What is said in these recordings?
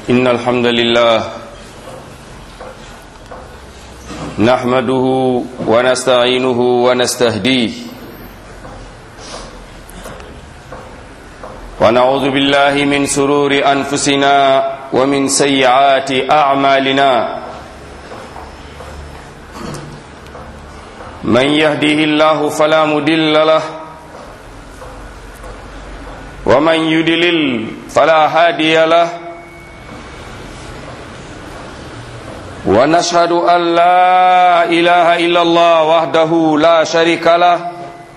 إن الحمد لله نحمده ونستعينه ونستهديه ونعوذ بالله من سرور أنفسنا ومن سيئات أعمالنا من يهده الله فلا مدل له ومن يدلل فلا هادي له ونشهد أن لا إله إلا الله وحده لا شريك له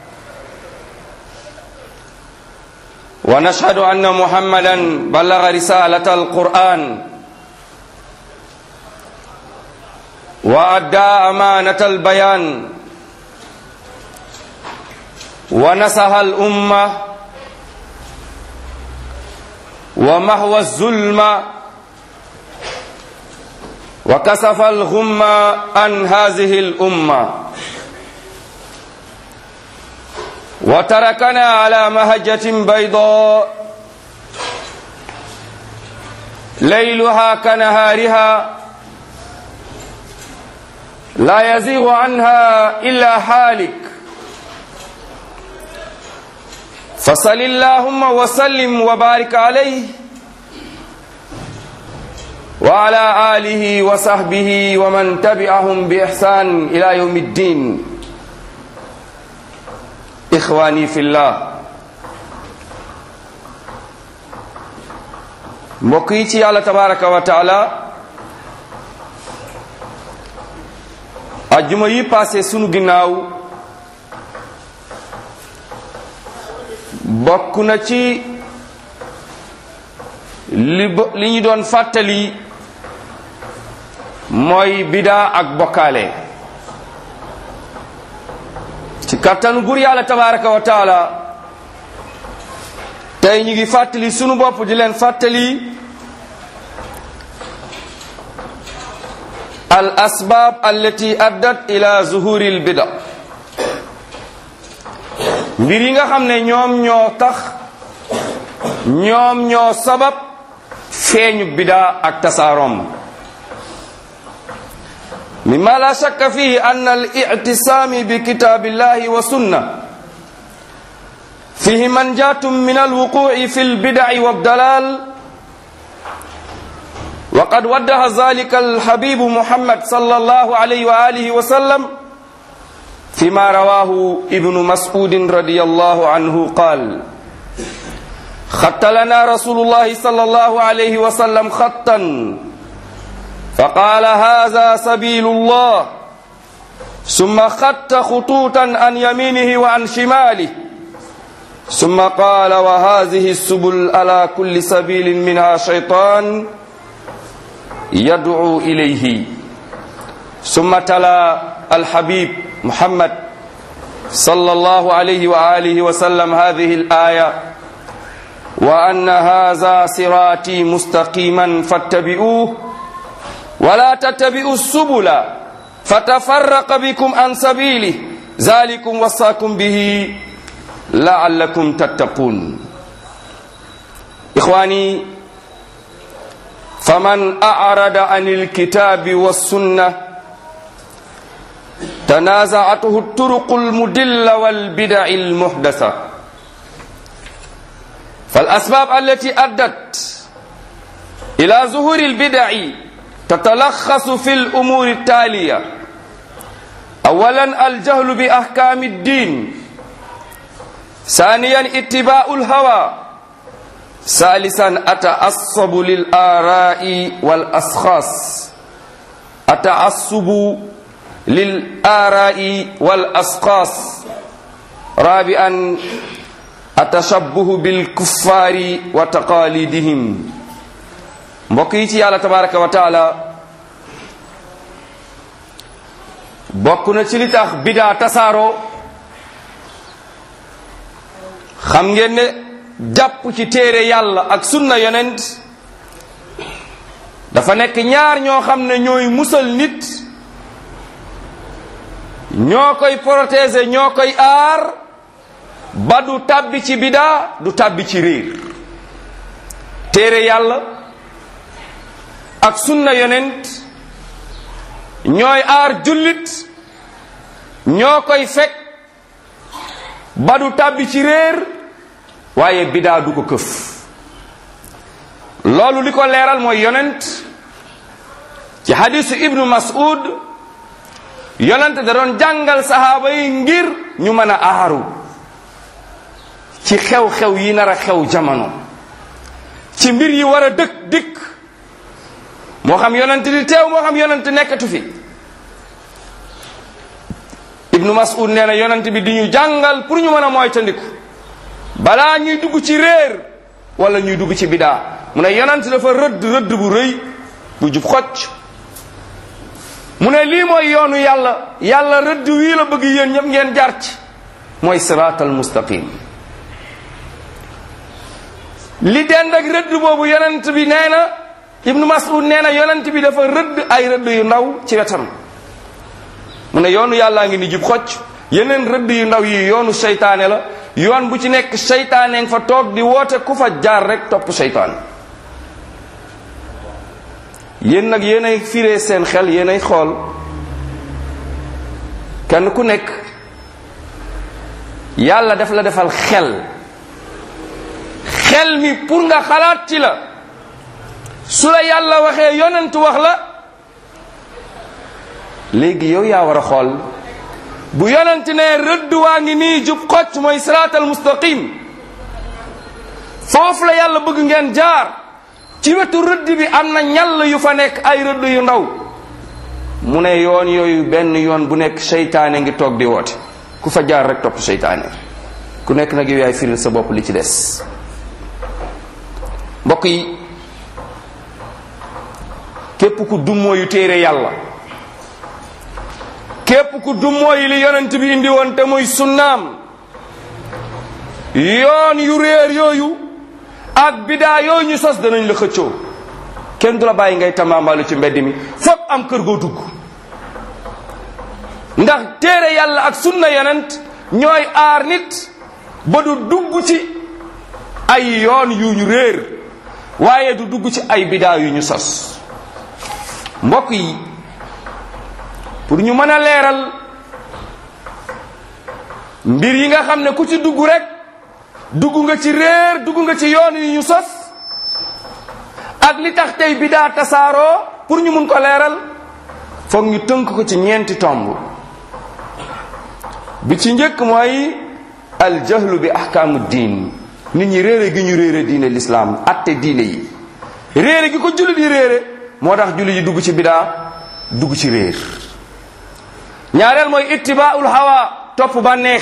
ونشهد أن محمدا بلغ رسالة القرآن وأدى أمانة البيان ونصح الأمة ومحو الظلم وكسف الغم عن هذه الأمة وتركنا على مهجة بيضاء ليلها كنهارها لا يزيغ عنها إلا حالك فصل اللهم وسلم وبارك عليه وعلى آله وصحبه ومن تبعهم بإحسان إلى يوم الدين إخواني في الله mbokk yi ci yàlla tabaraka wa taala ajjuma yi passé sunu ginnaaw bokk na ci li li ñu doon fàttali mooy bidaa ak bokkaale ci kattanu gur yàlla tabaraka wa taala tey ñu ngi fàttali sunu bopp di leen fàttali al asbaab allati addat ila zuhuri al bida mbir yi nga xam ne ñoom ñoo tax ñoom ñoo sabab feeñu bidaa ak tasaaroom mimma la shakka fihi an al i'tisaami bi kitaabillahi wa sunna fihi manjatum min al wuqu'i fi al bid'i wa dalal wa qad waddaha dhalika al habib muhammad sallallahu alayhi wa alihi wa sallam فيما رواه ابن مسعود رضي الله عنه قال خط لنا رسول الله صلى الله عليه وسلم خطا فقال هذا سبيل الله ثم خط خطوطا عن يمينه وعن شماله ثم قال وهذه السبل على كل سبيل منها شيطان يدعو إليه ثم تلا الحبيب محمد صلى الله عليه وآله وسلم هذه الآية وأن هذا صراطي مستقيما فاتبعوه ولا تتبعوا السبل فتفرق بكم عن سبيله ذلكم وصاكم به لعلكم تتقون إخواني فمن أعرض عن الكتاب والسنة تنازعته الطرق المدلة والبدع المحدثة فالأسباب التي أدت إلى ظهور البدع تتلخص في الأمور التالية أولا الجهل بأحكام الدين ثانيا اتباع الهوى ثالثا التعصب للآراء والأشخاص التعصب للآراء والأسقاس رابعا التشبه بالكفار وتقاليدهم mbokk yi ci yàlla tabaraka wa taala bokk na ci li tax bidaa tasaaroo xam ngeen ne jàpp ci téere yàlla ak sunna yonent dafa nekk ñaar ñoo xam ne ñooy musal nit ñoo koy protéger ñoo koy aar ba du tàbbi ci bidaa du tàbbi ci réer téere yàlla ak sunna yonent ñooy aar jullit ñoo koy fekk ba du tàbbi ci réer waaye bidaa du ko këf loolu li ko leeral mooy yonent ci hadisu ibnu mas'ud yonent da doon jàngal sahaaba yi ngir ñu mën a aaru ci xew-xew yi nar a xew jamono ci mbir yi war a dëkk dikk moo xam yonent di teew moo xam yonent nekkatu fi ibnu mas'ud nee na yonent bi di ñu jàngal pour ñu mën a moytandiku balaa ñuy dugg ci réer wala ñuy dugg ci bidaa mu ne yonent dafa rëdd rëdd bu rëy bu jub xocc mu ne lii mooy yoonu yàlla yàlla rëdd wii la bëgg yéen ñëpp ngeen jaar ci mooy siraatal mustaqim li dend ak rëdd boobu yonent bi nee na ibnu mas'ud nee na yonent bi dafa rëdd ay rëdd yu ndaw ci wetam mu ne yoonu yàllaa ngi ni jub xocc yeneen rëdd yu ndaw yi yoonu seytaane la yoon bu ci nekk seytaane nga fa toog di woote ku fa jaar rek topp seytaan yéen nag yéenay firee seen xel yéenay xool kenn ku nekk yàlla daf la defal xel xel mi pour nga xalaat ci la su la yàlla waxee yonent wax la léegi yow yaa war a xool bu yonent ne rëdd waa ngi nii jub xocc mooy siraatal mustaqim foofu la yàlla bëgg ngeen jaar ci wetu rëdd bi am na ñall yu fa nekk ay rëdd yu ndaw mu ne yoon yooyu benn yoon bu nekk seytaane ngi toog di woote ku fa jaar rek topp seytaane ku nekk nag yow yaay firil sa bopp li ci des mbokk yi képp ku dummóoyu téere yàlla képp ku dummóoyu li yonent bi indi woon te muy sunnaam yoon yu réer yooyu ak bidaa yooyu ñu sos danañ la xëccoo kenn du la bàyyi ngay tamaamaalu ci mbedd mi foog am kër goo dugg ndax téere yàlla ak sunna yonent ñooy aar nit ba du dugg ci ay yoon yu ñu réer waaye du dugg ci ay bidaa yu ñu sos mbokk yi pour ñu mën a leeral mbir yi nga xam ne ku ci dugg rek dugg nga ci réer dugg nga ci yoon yu ñu sos ak li tax tey bidaa tasaaroo pour ñu mun ko leeral foog ñu tënk ko ci ñeenti tomb bi ci njëkk mooy aljahlu bi ahkaamu diin nit ñi réere gi ñu réere diine lislaam atte diine yi réere gi ko jullit yi réere moo tax jullit yi dugg ci bidaa dugg ci réer ñaareel mooy ittibaaul hawa topp bànneex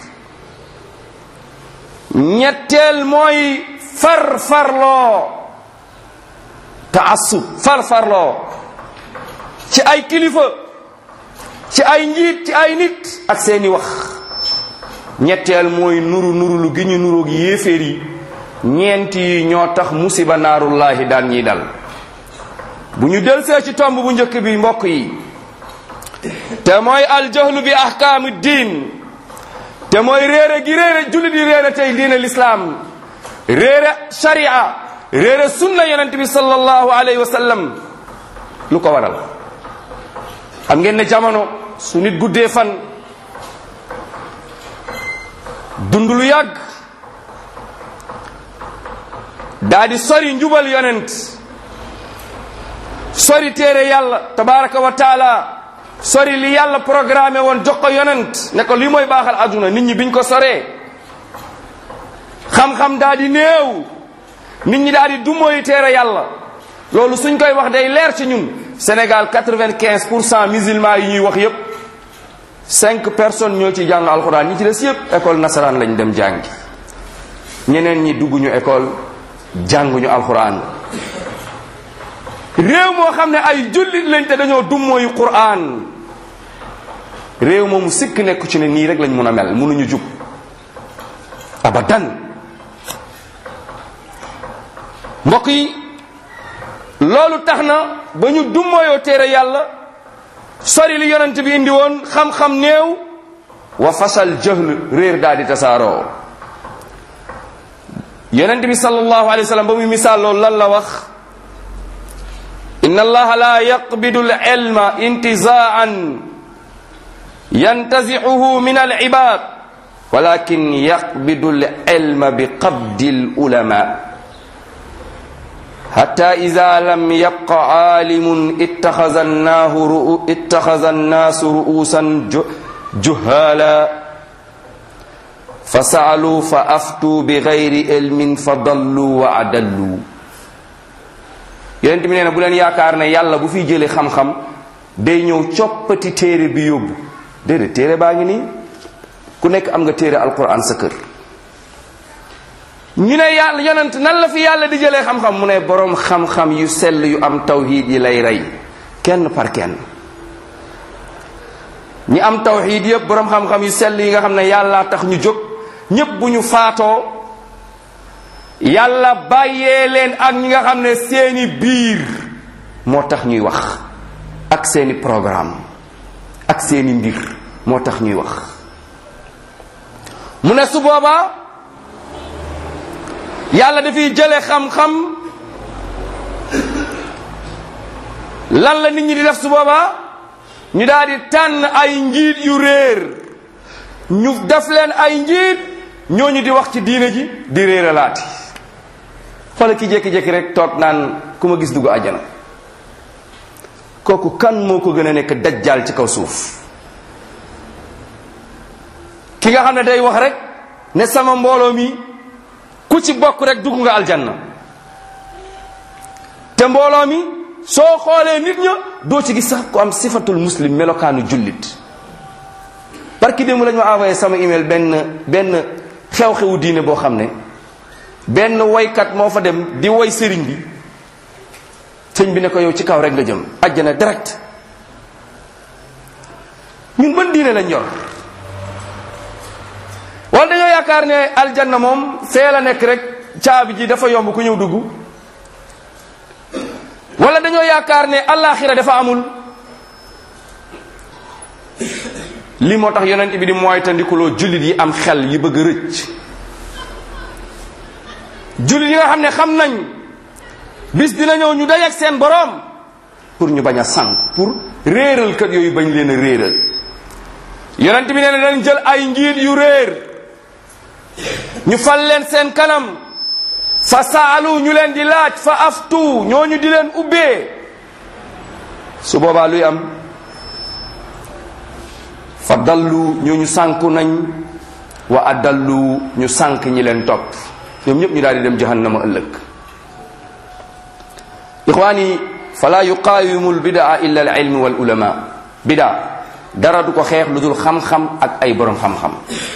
ñetteel mooy far farloo taassub far farloo ci ay kilifa ci ay njiit ci ay nit ak seeni wax ñetteel mooy nuru nurulu gi ñu nuroog yéeféer yi ñeent yi ñoo tax musiba naarullahi daan ñiy dal bu ñu delsee ci tomb bu njëkk bi mbokk yi te mooy aljahlu bi ahkaami diin te mooy réere gi réere jullit yi réere tey diine lislaam réere sharia réere sunna yonent bi sallallahu alayhi wa sallam lu ko waral xam ngeen ne jamono su nit guddee fan dund lu yàgg daa di sori njubal yonent sori téere yàlla tabaraka wa taala sori li yàlla programmé woon jox ko yonent ne ko li mooy baaxal aduna nit ñi biñ ko soree xam-xam daa di néew nit ñi daa di dumóoyu téere yàlla loolu suñ koy wax day leer ci ñun Sénégal quatre-vingt-quinze pour cent musulmans yi ñuy wax yépp cinq personnes ñoo ci jàng alxuraan ñi ci des yépp école nasaraan lañ dem jàngi ñeneen ñi dugguñu école jànguñu alxuraan réew moo xam ne ay jullit lañ te dañoo dummóoyu quraan réew moomu sikk nekku ci ne nii rek lañ mun a mel mënuñu jub abadan mbokk yi loolu tax na ba ñu dummóoyoo téere yàlla sori li yonent bi indi woon xam-xam néew wa fasal jahl réer daal di tasaaroo yonent bi sallallahu alayhi wa sallam ba muy misaal loolu lan la wax inna allaha la yaqbidu alilma intizaan yantazicuhu min alibad walakin yaqbidu alilma biqabdi alulama حتى إذا لم يبق عالم اتخذ الناه رؤو اتخذ الناس رؤوسا جهالا فسألوا فأفتوا بغير علم فضلوا وأدلوا yonent bi nee na bu leen yaakaar ne yàlla bu fi jëlee xam-xam day ñëw coppati téere bi yóbbu déedéet téere baa ngi nii ku nekk am nga téere alquran sa kër ñu ne yàlla yonent nan la fi yàlla di jëlee xam-xam mu ne boroom xam-xam yu sell yu am tawxiid yi lay rey kenn par kenn ñi am tawxiid yëpp boroom xam-xam yu sell yi nga xam ne yàlla tax ñu jóg ñépp bu ñu faatoo yàlla bàyyee leen ak ñi nga xam ne seeni biir moo tax ñuy wax ak seeni programme ak seeni mbir moo tax ñuy wax mu ne su boobaa yàlla dafiy jële xam-xam lan la nit ñi di def su boobaa ñu daal di tànn ay njiit yu réer ñu def leen ay njiit ñooñu di wax ci diine ji di réeralaati xoola ki jékki-jékki rek toog naan ku ma gis dugg àjjana kooku kan moo ko gën a nekk dajjaal ci kaw suuf ki nga xam ne day wax rek ne sama mbooloo mi ku ci bokk rek dugg nga aljanna te mbooloo mi soo xoolee nit ña doo ci gis sax ku am sifatul muslim melokaanu jullit barki démb lañu ma envoyé sama email benn benn xew-xewu diine boo xam ne benn woykat moo fa dem di woy sëriñ bi sëñ bi ne ko yow ci kaw rek nga jëm àjjana direct ñun ban diine lañ yor wala dañoo yaakaar ne aljanna moom fee la nekk rek caabi ji dafa yomb ku ñëw dugg wala dañoo yaakaar ne allaaxira dafa amul lii moo tax yonent bi di moytandikuloo jullit yi am xel yi bëgg a rëcc jullit yi nga xam ne xam nañ bis dina ñëw ñu dajeek seen boroom pour ñu bañ a sànk pour réeral kat yooyu bañ leen a réeral yonent bi nee na dañ jël ay njiit yu réer ñu fal leen seen kanam fa saalu ñu leen di laaj fa aftu ñooñu di leen ubbee su boobaa luy am fa dallu ñooñu sànku nañ wa adallu ñu sànk ñi leen topp ñoom ñëpp ñu daal di dem jahannama ëllëg ixwaani fala yuqaawimu lbidaa illa al ilm wal ulama bidaa dara du ko xeex lu dul xam-xam ak ay borom xam-xam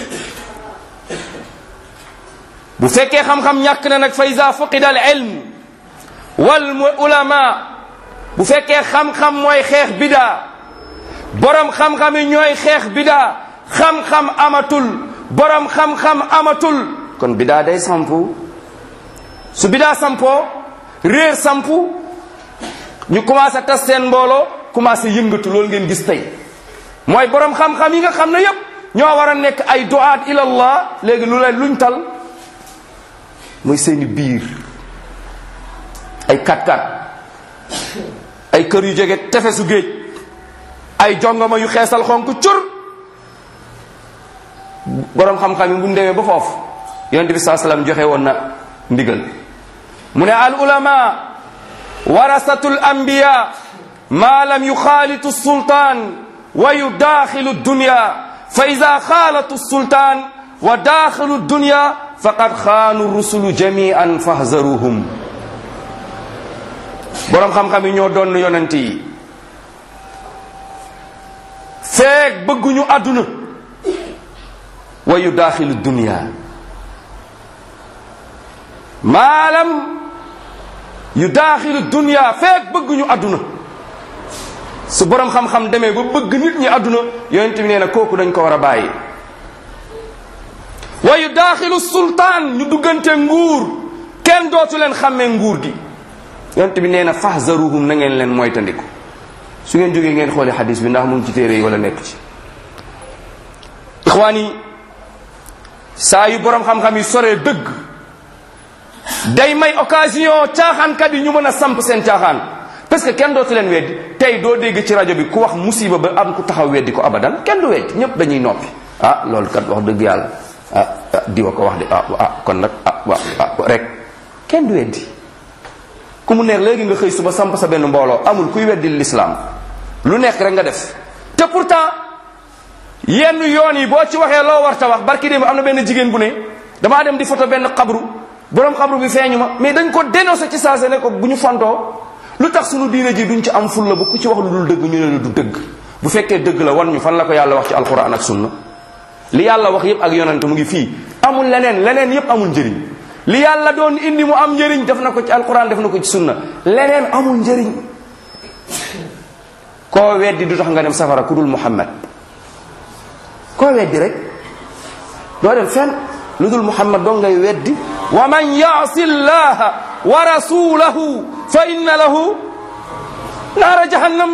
bu fekkee xam-xam ñàkk na nag fa ida fuqida al ilm wal ulama bu fekkee xam-xam mooy xeex bidaa borom xam-xam yi ñooy xeex bidaa xam-xam amatul borom xam-xam amatul kon bidaa day sampu su bidaa sampoo réer sampu ñu commencé tas seen mbooloo commencé yëngatu loolu ngeen gis tey mooy borom xam-xam yi nga xam ne yépp ñoo war a nekk ay duaat ilallah léegi lu leen luñ tal mooy seeni biir ay kat-kat ay kër yu jege tefesu géej ay jongoma yu xeesal xonk cur boroom xam-xam yi bu ñu demee ba foofu yonente bi saa sallam joxe woon na ndigal mu ne al ulama warasatul anbiya ma lam yuxaalitu sultaan wa yudaaxilu dunya fa ida xaalatu sultaan wa daaxilu dunya faqad xaanu rusulu jamian fahzaruhum boroom xam-xam yi ñoo doon yonent yi feeg bëgguñu àdduna wa yu daaxilu dunia maalam yu daaxilu dunia feeg bëgguñu àdduna su boroom xam-xam demee ba bëgg nit ñi àdduna yonent bi nee na kooku dañ ko war a bàyyi wa yu daaxilu sultaan ñu duggante nguur kenn dootu leen xàmmee nguur gi yonent bi nee na fahzaruhum na ngeen leen moytandiku su ngeen jógee ngeen xooli xadis bi ndax mu ngi ci téere yi wala nekk ci ixwaan yi saa yu boroom xam-xam yi soree dëgg day may occasion caaxaankat yi ñu mën a samp seen caaxaan parce que kenn dootu leen weddi tey doo dégg ci rajo bi ku wax musiba ba am ku taxaw weddi ko abadan kenn du weddi ñëpp dañuy noppi ah loolu kat wax dëgg yàlla ah ah diwa ko wax de ah ah kon nag ah waaw ah rek kenn du weddi ku mu neex léegi nga xëy suba samp sa benn mbooloo amul kuy weddi l'islam lu nekk rek nga def te pourtant yenn yoon yi boo ci waxee loo war ta wax barki démb am na benn jigéen bu ne damaa dem di photo benn xabru borom xabru bi feeñu ma mais dañ ko dénoncé ci saase ne ko bu ñu fontoo lu tax sunu diine ji duñ ci am fulla bu ku ci wax lu dul dëgg ñu ne la du dëgg bu fekkee dëgg la wan ñu fan la ko yàlla wax ci alquran ak sunna li yàlla wax yépp ak yonante mu ngi fii amul leneen leneen yépp amul njëriñ li yàlla doon indi mu am njëriñ def na ko ci alquran def na ko ci sunna leneen amul njëriñ koo weddi du tax nga dem safara ku dul muhammad koo weddi rek doo dem fenn lu dul muhammad doo ngay weddi wa man yaasi llaha wa rasulahu fa inna lahu naara jahannam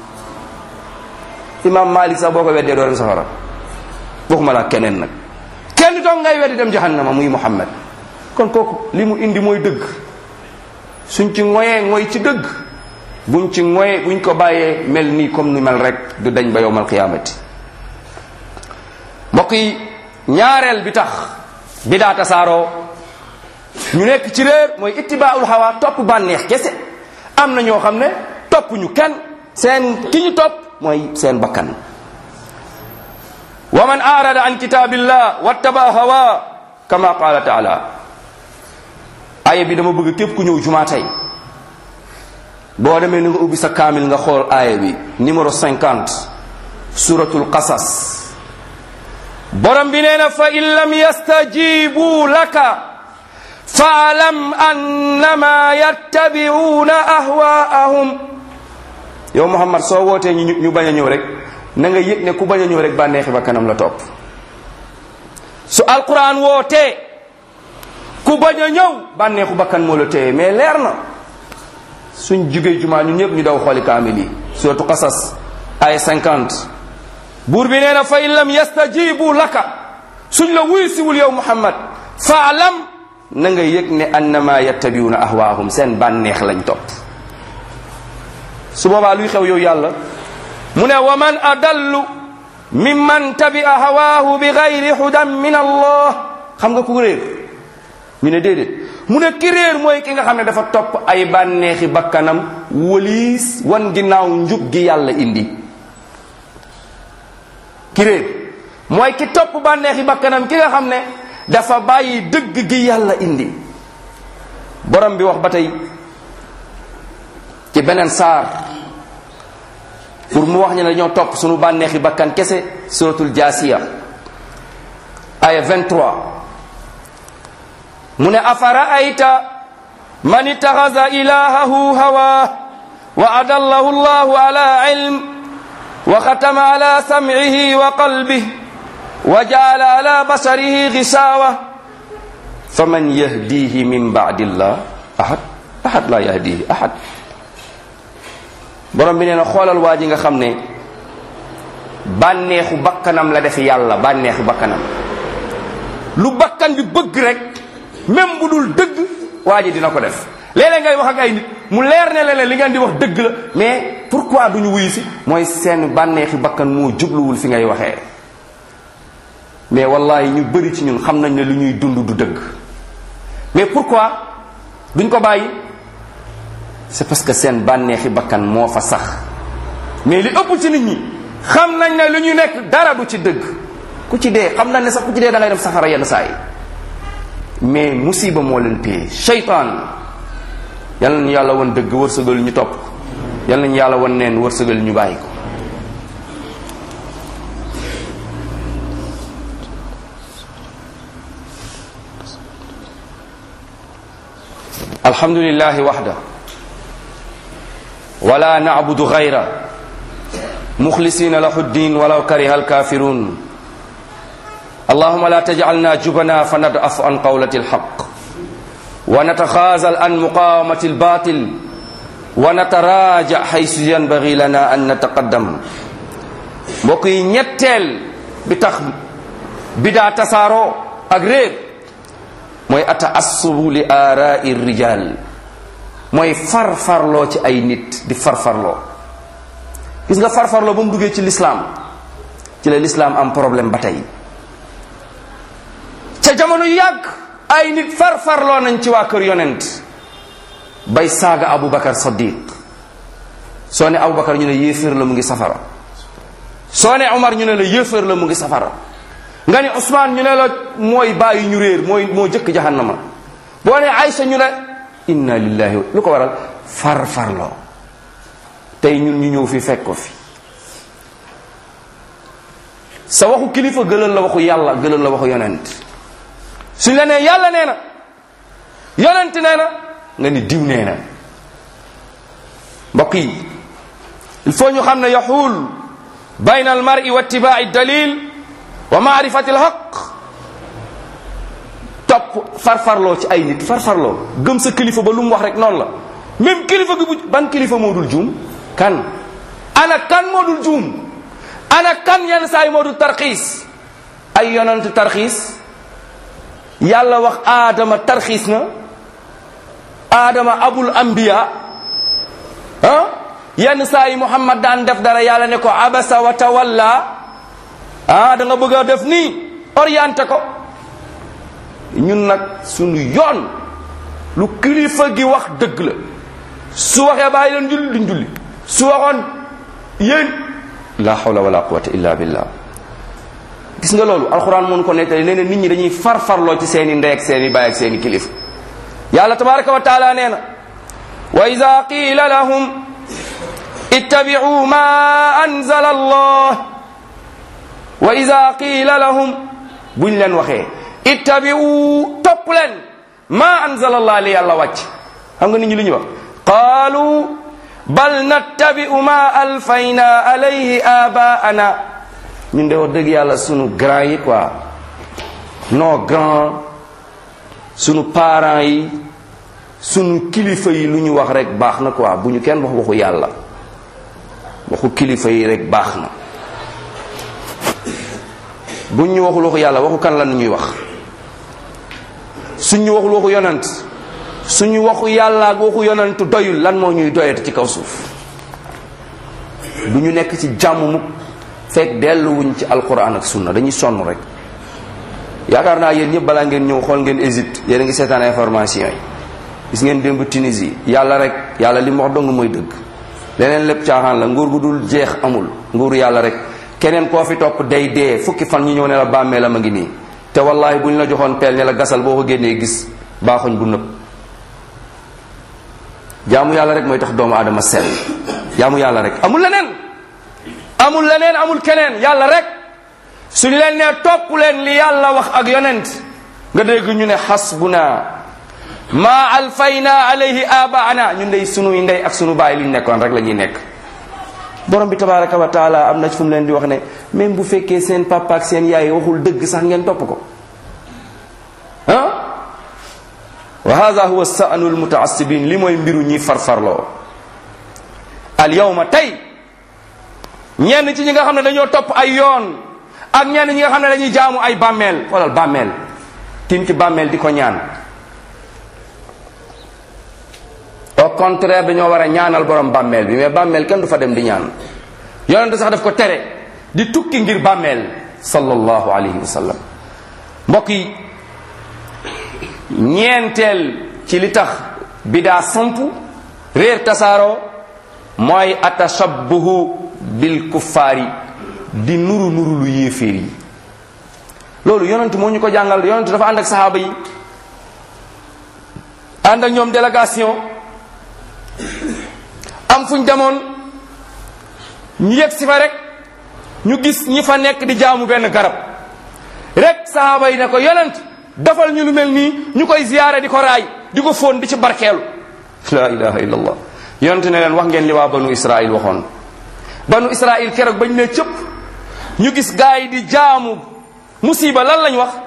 imam malik sax boo ko weddee doo dem safara waxuma la keneen nag kenn doo ngay weddi dem jahannama muy muhammad kon kooku li mu indi mooy dëgg suñ ci ngoyee ngoy ci dëgg buñ ci ngoyee buñ ko bàyyee mel nii comme ni mel rek du dañ ba yowmal qiyaamati mbokk yi ñaareel bi tax bidaa tasaaroo ñu nekk ci réer mooy ittibaaul hawa topp bànneex kese am na ñoo xam ne topp ñu kenn seen ki ñu topp mooy seen bakkan wa man arada an kitaabillah wattaba hawa kama qala taala aaya bi dama bëgg képp ku ñëw jumaa tey boo demee ni nga ubbi sa kaamil nga xool aaya bi numéro 50 suratul qasas borom bi nee na fa in lam yastajibu laka faalam annama yattabi'una ahwaahum yow muhammad soo wootee ñu ñu bañ a ñëw rek na nga yëg ne ku bañ a ñëw rek bànneexi ba kanam la topp su alquran wootee ku bañ a ñëw bànneexu bakkan moo la téye mais leer na suñ jugee jumaa ñun ñëpp ñu daw xooli kaamil yi surtout qasas ay 50 buur bi nee na fa in lam yastajibu laka suñ la wuy siwul yow muhammad faalam na nga yëg ne annama yattabiuna ahwaahum seen bànneex lañ topp su boobaa luy xew yow yàlla mu ne wa man adallu mimman tabia hawaahu bi gayri hudan min allah xam nga ku réer ñu ne déedéet mu ne ki réer mooy ki nga xam ne dafa topp ay bànneexi bakkanam waliis wan ginnaaw njub gi yàlla indi ki réer mooy ki topp bànneexi bakkanam ki nga xam ne dafa bàyyi dëgg gi yàlla indi borom bi wax ba tey ci beneen saar pour mu wax ñu ne dañoo topp sunu bànneexi bakkan kese suratul jaasiya aya 23 mu ne afaraayta man ittaxasa ilahahu hawa wa adallahu allahu ala ilm wa xatama ala samcihi wa qalbih wa jaala ala basarihi gisaawa faman yahdihi min bacdillah ahad ahad la yahdihi ahad borom bi nee na xoolal waa ji nga xam ne bànneexu bakkanam la def yàlla bànneexu bakkanam lu bakkan bi bëgg rek même bu dul dëgg waa ji dina ko def léeg-léeg ngay wax ak ay nit mu leer ne leen li ngeen di wax dëgg la mais pourquoi duñu wuyu si mooy seen bànneexi bakkan moo jubluwul fi ngay waxee mais wallahi ñu bëri ci ñun xam nañ ne lu ñuy dund du dëgg mais pourquoi duñ ko bàyyi c'est parce que seen bànneexi bakkan moo fa sax mais li ëpp ci nit ñi xam nañ ne lu ñu nekk dara du ci dëgg ku ci dee xam nañ ne sax ku ci dee da ngay dem safara yenn saa yi mais musiba moo leen téye seytaan yal nañu yàlla won dëgg wërsëgal ñu topp ko yal nañu yàlla won neen wërsëgal ñu bàyyi ko alhamdulillahi waxda wala nacbudu gayra muxlisina lahu ddin walaw kariha alkafirun allahuma la tajcalna jubana fanadaf an qawlati alxaq wa nataxaazal an muqawamati albatil wa nataraja xaysu yanbagi lana an nataqaddam mbokk yi ñetteel bi tax bidaa tasaaroo ak réer mooy ataassubu li aarai rijal mooy farfarloo ci ay nit di farfarloo gis nga farfarloo ba mu duggee ci lislaam ci la lislaam am problème ba tey ca jamono yu yàgg ay nit farfarloo nañ ci waa kër yonent bay saaga aboubacar sadiq soo ne aboubacar ñu ne yéeféer la mu ngi safara soo ne omar ñu ne la yéeféer la mu ngi safara nga ne ousmane ñu ne la mooy bàyyi ñu réer mooy moo jëkk jahannama boo ne aysa ñu ne inna lillahi lu ko waral farfarloo tey ñun ñu ñëw fi fekk ko fi sa waxu kilifa gëlal la waxu yàlla gëlal la waxu yonent suñ la nee yàlla nee na yonent nee na nga ni diw nee na mbokk yi il faut ñu xam ne yaxuul bayna al mar'i wa ittibaai dalil wa maarifati al haq topp farfarloo ci ay nit farfarloo gëm sa kilifa ba lu mu wax rek noonu la même kilifa gi bu ban kilifa moo dul juum kan ana kan moo dul juum ana kan yenn saa yi moo dul tarxiis ay yonent tarxiis yàlla wax aadama tarxiis na aadama abul anbiya ah yenn saa yi muhammad daan def dara yàlla ne ko abasa wa tawalla ah da nga bëgg a def nii orienté ko ñun nag suñu yoon lu kilifa gi wax dëgg la su waxee bàyyi leen julli duñ julli su waxoon yéen la hawla wala quwwata illa billah gis nga loolu alxuraan mënu ko nettali nee na nit ñi dañuy farfarloo ci seeni ndey ak seeni baay ak seeni kilifa yàlla tabaraka wa taala nee na wa ida qila lahum ittabi'u ma anzala allah wa ida qila lahum buñ leen waxee ittabi'u topp leen ma anzala allah li yàlla wàcc xam nga nit ñi lu ñu wax qaalu bal nattabi'u ma alfayna alayhi abaana ñun de wax dëgg yàlla sunu grand yi quoi nos grands sunu parents yi sunu kilifa yi lu ñu wax rek baax na quoi bu ñu kenn wax waxu yàlla waxu kilifa yi rek baax na bu ñu waxul waxu yàlla waxu kan la ñuy wax suñu waxul waxu yonant suñu waxu yàlla ak waxu yonantu doyul lan moo ñuy doyati ci kaw suuf du ñu nekk ci jàmm mukk fekk delluwuñ ci alquran ak sunna dañuy sonn rek yaakaar naa yéen ñëpp balaa ngeen ñëw xool ngeen Égypte yéen a ngi seetaan information yi gis ngeen démb Tunisie yàlla rek yàlla li mu wax dong mooy dëgg leneen lépp caaxaan la nguur gu dul jeex amul nguuru yàlla rek keneen koo fi topp day dee fukki fan ñu ñëw ne la bàmmeelam a ngi nii te wallahi bu ñu la joxoon peel ne la gasal boo ko génnee gis baaxuñ bu nëb jaamu yàlla rek mooy tax doomu aadama sell jaamu yàlla rek amul leneen amul leneen amul keneen yàlla rek suñu leen nee topp leen li yàlla wax ak yonent nga dégg ñu ne xasbuna ma alfayna alayhi abaana ñun dey sunuy ndey ak sunu baay li ñu nekkoon rek la ñuy nekk borom bi tabaraka wa taala am na fu mu leen di wax ne même bu fekkee seen papa ak seen yaay waxul dëgg sax ngeen topp ko ah wa hada huwa sa'nu almutaassibin li mooy mbiru ñi farfarloo al yawma tey ñenn ci ñi nga xam ne dañoo topp ay yoon ak ñenn ñi nga xam ne dañuy jaamu ay bàmmeel xoolal bàmmeel tim ci bàmmeel di ko ñaan au contraire dañoo war a ñaanal borom bàmmeel bi mais bàmmeel kenn du fa dem di ñaan yonente sax daf ko tere di tukki ngir bàmmeel sallallahu alayhi wa sallam mbokk yi ñeenteel ci li tax bidaa samp réer tasaaroo mooy atashabbuhu bil kuffaari di nuru nuru lu yéeféer yi loolu yonent moo ñu ko jàngal yonent dafa ànd ak saxaaba yi ànd ak ñoom délégation am fuñ demoon ñu yegg si fa rek ñu gis ñi fa nekk di jaamu benn garab rek saxaaba yi ne ko yonent dafal ñu lu mel nii ñu koy ziyaare di ko raay di ko fóon di ci barkeelu la ilaha illallah yonent ne leen wax ngeen li waa banu israil waxoon banu israil keroog bañ ne cëpp ñu gis gaa yi di jaamu musiba lan lañ wax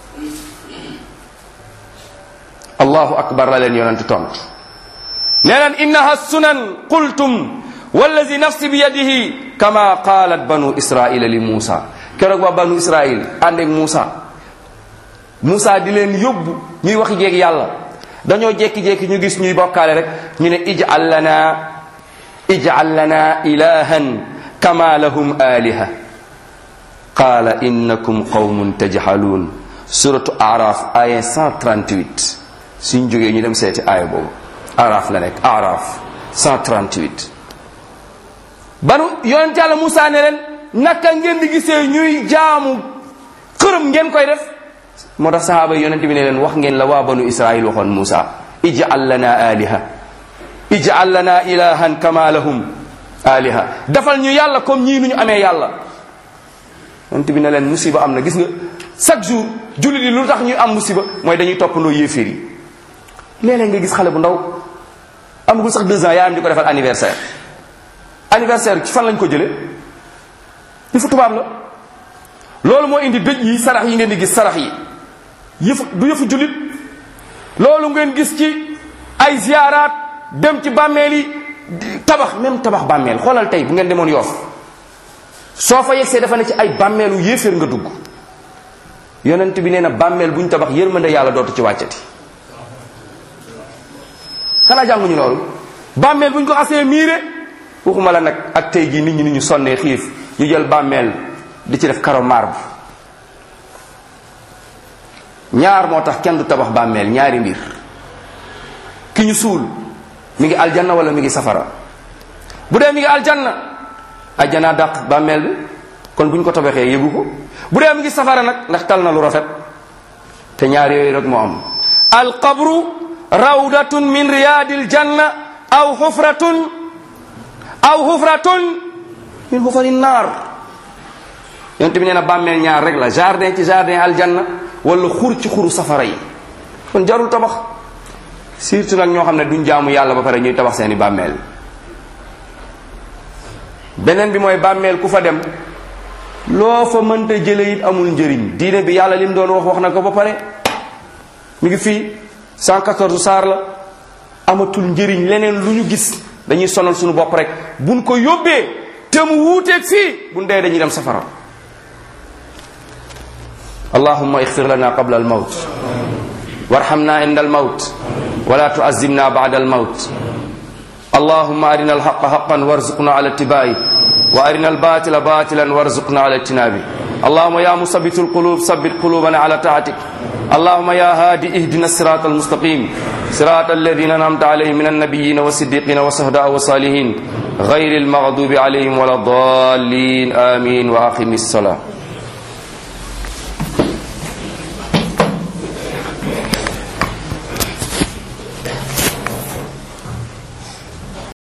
allahu akbar la leen yonent tontu nee leen innaha sunan qultum wallazi nafsi bi yadihi kama qaalat banu israila li muusa keroog waa banu israil ànd ak muusa muusa di leen yóbbu ñuy wax jeeg yàlla dañoo jékki-jékki ñu gis ñuy bokkaale rek ñu ne ij'al lana ij'al lana ilahan kama lahum aliha qaala innakum qawmun tajhaluun suratu araf aya 138 suñ jógee ñu dem seeti aaya boobu araf la nekk araf 138 banu yonent yàlla Musaa ne leen naka ngeen di gisee ñuy jaamu xërëm ngeen koy def moo tax sahaaba yi yonent bi ne leen wax ngeen la waa banu israil waxoon Musaa ij'al lana aliha ij'al lana ilahan kama lahum aliha defal ñu yàlla comme ñii nu ñu amee yàlla yonent bi ne leen musiba am na gis nga chaque jour jullit yi lu tax ñuy am musiba mooy dañuy toppandoo yéeféer yi léeg-léeg nga gis xale bu ndaw amagul sax deux ans yaayam di ko defal anniversaire anniversaire ci fan lañ ko jële yëfu tubaab la loolu moo indi dëj yi sarax yi ngeen di gis sarax yi yëfu du yëfu jullit loolu ngeen gis ci ay ziyaaraat dem ci bàmmeel yi tabax même tabax bàmmeel xoolal tey bu ngeen demoon yoof soo fa yegsee dafa ne ci ay bàmmeelu yéeféer nga dugg yonent bi nee na bàmmeel bu ñu tabax yërmande yàlla dootu ci wàccati xanaa jànguñu loolu bàmmeel bu ñu ko xasee miire waxuma la nag ak tey jii nit ñi ni ñu sonnee xiif ñu jël bàmmeel di ci def karo marbre ñaar moo tax kenn du tabax bàmmeel ñaari mbir ki ñu suul mi ngi aljanna wala mi ngi safara bu dee mi ngi aljanna aljanna dàq bàmmeel bi kon bu ñu ko tabaxee yëgu ko bu dee mi ngi safara nag ndax tal na lu rafet te ñaar yooyu rek moo am alqabru rawdatun min riyadil janna aw xufratun aw xufratun min xufari naar yonte bi nee na bàmmeel ñaar rek la jardin ci jardin aljanna wala xur ci xuru safara yi kon jarul tabax surtout nag ñoo xam ne duñ jaamu yàlla ba pare ñuy tabax seeni bàmmeel beneen bi mooy bàmmeel ku fa dem loo fa mënta jële it amul njëriñ diine bi yàlla lim doon wax wax na ko ba pare mi ngi fii 114 saar la amatul njëriñ leneen lu ñu gis dañuy sonal suñu bopp rek buñ ko yóbbee te mu wuuteeg fii buñ dee dañuy dem safara allahumma ixfir lana qabla al mawt warhamna inda al mawt wala tuazimna ba'da al mawt اللهم أرنا الحق حقا وارزقنا على اتباعه وأرنا الباطل باطلا وارزقنا على اجتنابه اللهم يا مثبت القلوب ثبت قلوبنا على طاعتك اللهم يا هادي اهدنا الصراط المستقيم صراط الذين أنعمت عليهم من النبيين والصديقين والشهداء والصالحين غير المغضوب عليهم ولا الضالين آمين وأقم الصلاة